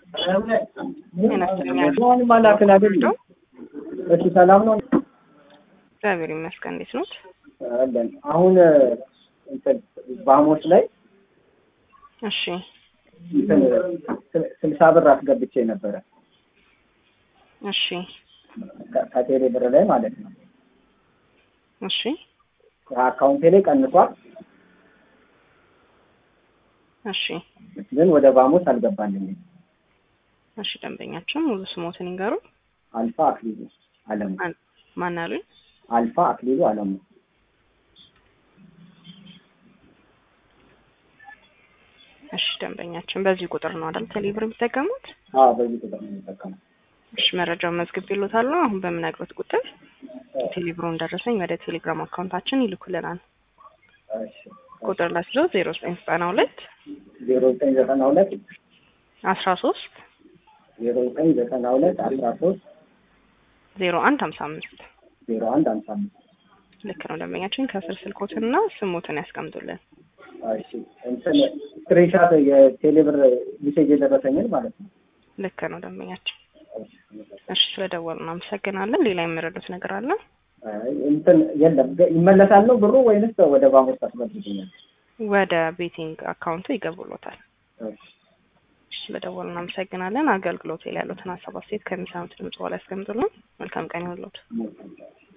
እሺ ሰላም ነው እግዚአብሔር ይመስገን። እንዴት ኖት? አለን። አሁን እንትን ባሞች ላይ እሺ እንትን ስልሳ ብር አስገብቼ ነበረ እሺ ከ- ከቴሌ ብር ላይ ማለት ነው። እሺ ከአካውንቴ ላይ ቀንሷል፣ እሺ ግን ወደ ባሞች አልገባልኝም። እሺ ደንበኛችን ሙሉ ስሞትን ይንገሩ። አልፋ አክሊሉ አለሙ። ማን አሉኝ? አልፋ አክሊሉ አለሙ። እሺ ደንበኛችን በዚህ ቁጥር ነው አይደል ቴሌብር የሚጠቀሙት? አዎ በዚህ ቁጥር ነው የሚጠቀመው። እሺ መረጃውን መዝግብ ይሉታል። አሁን በምነግሮት ቁጥር የቴሌብሩን ደረሰኝ ወደ ቴሌግራም አካውንታችን ይልኩልናል። እሺ ቁጥር ላስይዞ ዜሮ ዘጠኝ ዘጠና ሁለት ዜሮ ዘጠኝ ዘጠና ሁለት አስራ ሶስት ዜሮ ዘጠኝ ዘጠና ሁለት አስራ ሶስት ዜሮ አንድ ሀምሳ አምስት ዜሮ አንድ ሀምሳ አምስት ልክ ነው ደንበኛችን። ከስር ስልኮትንና ስሞትን ያስቀምጡልን። እሺ እንትን ስክሪንሻት የቴሌብር ሜሴጅ የደረሰኝን ማለት ነው። ልክ ነው ደንበኛችን። እሺ ስለደወሉ እናመሰግናለን። ሌላ የሚረዱት ነገር አለ? አይ፣ እንትን የለም ገ- ይመለሳል ነው ብሩ ወይንስ ወደ ባንኮች ታስመልሱኛል? ወደ ቤቲንግ አካውንቱ ይገቡሎታል። እሺ እሺ ስለደወሉ እናመሰግናለን። አገልግሎት ላይ ያሉትን ሀሳብ አስተያየት ከሚሰሙት ድምጽ በኋላ ያስቀምጡልን። መልካም ቀን ይሁንልዎት። መልካም